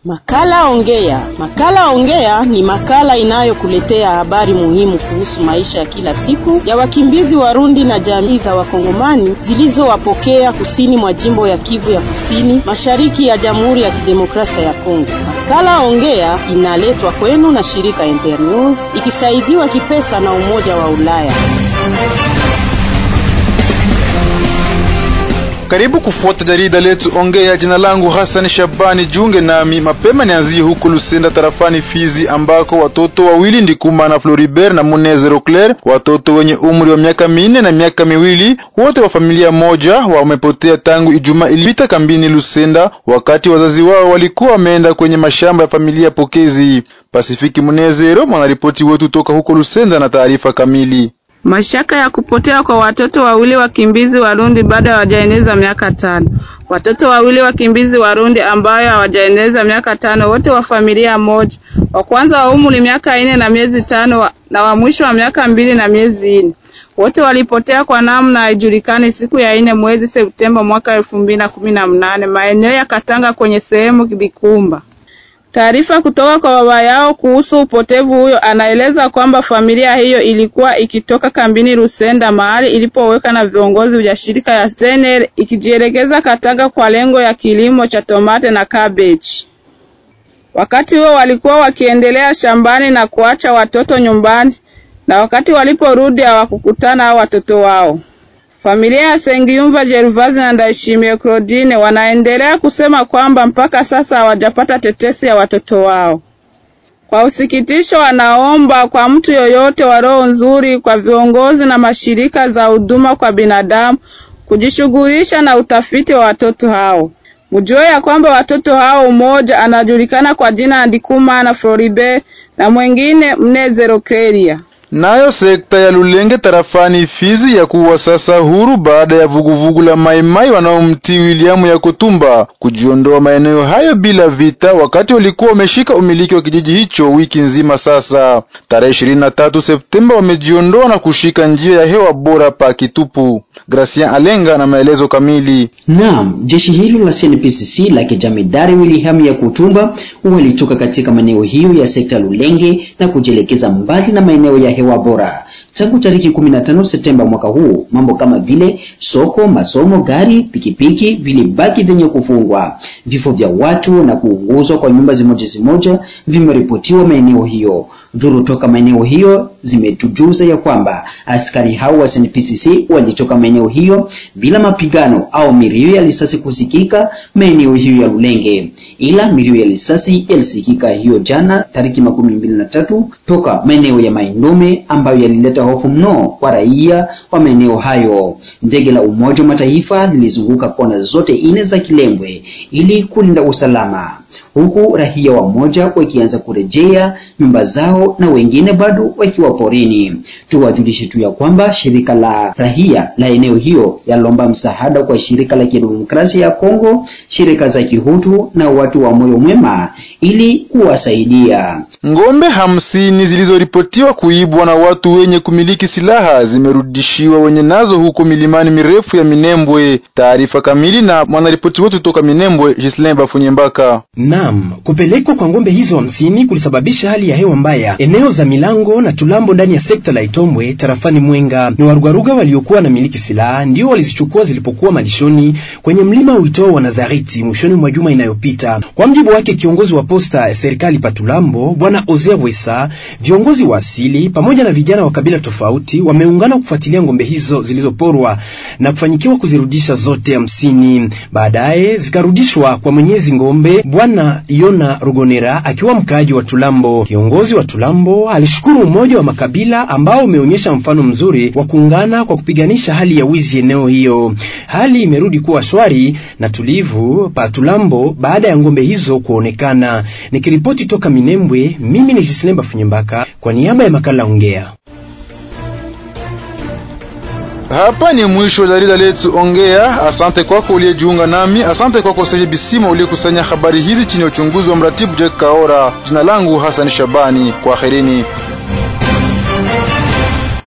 Makala Ongea. Makala Ongea ni makala inayokuletea habari muhimu kuhusu maisha ya kila siku ya wakimbizi Warundi na jamii za Wakongomani zilizowapokea kusini mwa jimbo ya Kivu ya Kusini, mashariki ya Jamhuri ya Kidemokrasia ya Kongo. Makala Ongea inaletwa kwenu na shirika Internews ikisaidiwa kipesa na Umoja wa Ulaya. Karibu kufuata jarida letu Ongea. Jina langu Hassan Shabani, jiunge nami mapema. Nianzie huko Lusenda tarafani Fizi, ambako watoto wawili Ndikuma na Floribert na Muneze Roclair, watoto wenye umri wa miaka minne na miaka miwili, wote wa familia moja, wamepotea tangu Ijumaa ilipita kambini Lusenda, wakati wazazi wao walikuwa wameenda kwenye mashamba ya familia pokezi. Pasifiki Munezero, mwanaripoti wetu toka huko Lusenda, na taarifa kamili. Mashaka ya kupotea kwa watoto wawili wakimbizi Warundi bado hawajaeneza miaka tano. Watoto wawili wakimbizi Warundi ambayo hawajaeneza miaka tano, wote wa familia moja, wa kwanza wa umri miaka ine na miezi tano na wa mwisho wa miaka mbili na miezi ine, wote walipotea kwa namna haijulikani siku ya ine mwezi Septemba mwaka elfu mbili na kumi na mnane maeneo ya Katanga kwenye sehemu Bikumba. Taarifa kutoka kwa baba yao kuhusu upotevu huyo anaeleza kwamba familia hiyo ilikuwa ikitoka kambini Rusenda mahali ilipoweka na viongozi vya shirika ya Zener ikijielekeza Katanga kwa lengo ya kilimo cha tomate na cabbage. Wakati huo walikuwa wakiendelea shambani na kuacha watoto nyumbani, na wakati waliporudi hawakukutana hao watoto wao. Familia ya Sengiyumva Gervazi na Ndayishimiye Claudine wanaendelea kusema kwamba mpaka sasa hawajapata tetesi ya watoto wao. Kwa usikitisho, wanaomba kwa mtu yoyote wa roho nzuri, kwa viongozi na mashirika za huduma kwa binadamu kujishughulisha na utafiti wa watoto hao. Mjue ya kwamba watoto hao, mmoja anajulikana kwa jina Ndikuma na Floribert na mwingine Mnezero Keria. Nayo sekta ya Lulenge tarafani Fizi ya kuwa sasa huru baada ya vuguvugu la Maimai wanaomtii Williamu ya Kutumba kujiondoa maeneo hayo bila vita, wakati walikuwa wameshika umiliki wa kijiji hicho wiki nzima sasa. Tarehe 23 Septemba wamejiondoa na kushika njia ya hewa bora pa Kitupu. Gracian Alenga na maelezo kamili. Naam, jeshi hilo la CNPCC la kijamidari William ya Kutumba walitoka katika maeneo hiyo ya sekta Lulenge na kujielekeza mbali na maeneo ya hewa bora tangu tariki 15 Septemba mwaka huu. Mambo kama vile soko, masomo, gari, pikipiki vilibaki vyenye kufungwa. Vifo vya watu na kuunguzwa kwa nyumba zimoja zimoja vimeripotiwa maeneo hiyo. Duru toka maeneo hiyo zimetujuza ya kwamba askari hao wa SNPCC walitoka maeneo hiyo bila mapigano au milio ya risasi kusikika maeneo hiyo ya Lulenge, ila milio ya risasi yalisikika hiyo jana tariki makumi mbili na tatu toka maeneo ya Maindombe ambayo yalileta hofu mno kwa raia wa maeneo hayo. Ndege la Umoja wa Mataifa lilizunguka kona zote ine za Kilembwe ili kulinda usalama huku raia wamoja wakianza kurejea nyumba zao na wengine bado wakiwa porini. Tuwajulishe tu ya kwamba shirika la raia la eneo hiyo yalomba msaada kwa shirika la kidemokrasia ya Kongo, shirika za kihutu na watu wa moyo mwema ili kuwasaidia. Ngombe hamsini zilizoripotiwa kuibwa na watu wenye kumiliki silaha zimerudishiwa wenye nazo huko milimani mirefu ya Minembwe. Taarifa kamili na mwanaripoti wetu toka Minembwe, Gislain Bafunyembaka. Naam, kupelekwa kwa ngombe hizo hamsini kulisababisha hali ya hewa mbaya eneo za Milango na Tulambo ndani ya sekta la Itombwe tarafani Mwenga. Ni warugaruga waliokuwa na miliki silaha ndio walizichukua zilipokuwa malishoni kwenye mlima uitoo wa Nazareti mwishoni mwa juma inayopita. Kwa mjibu wake kiongozi wa posta ya serikali Patulambo Bwana Ozea Bwesa, viongozi wa asili pamoja na vijana wa kabila tofauti wameungana kufuatilia ngombe hizo zilizoporwa na kufanyikiwa kuzirudisha zote hamsini. Baadaye zikarudishwa kwa mwenyezi ngombe Bwana Yona Rugonera akiwa mkaaji wa Tulambo. Kiongozi wa Tulambo alishukuru umoja wa makabila ambao umeonyesha mfano mzuri wa kuungana kwa kupiganisha hali ya wizi eneo hiyo. Hali imerudi kuwa shwari na tulivu pa Tulambo baada ya ngombe hizo kuonekana. Nikiripoti toka Minembwe, mimi ni Jislemba Funyembaka kwa niaba ya makala Ongea. Hapa ni mwisho wa jarida letu Ongea. Asante kwako uliyejiunga nami, asante kwako Seje Bisima uliyekusanya habari hizi chini ya uchunguzi wa mratibu Jack Kaora. Jina langu Hassan Shabani, kwaherini.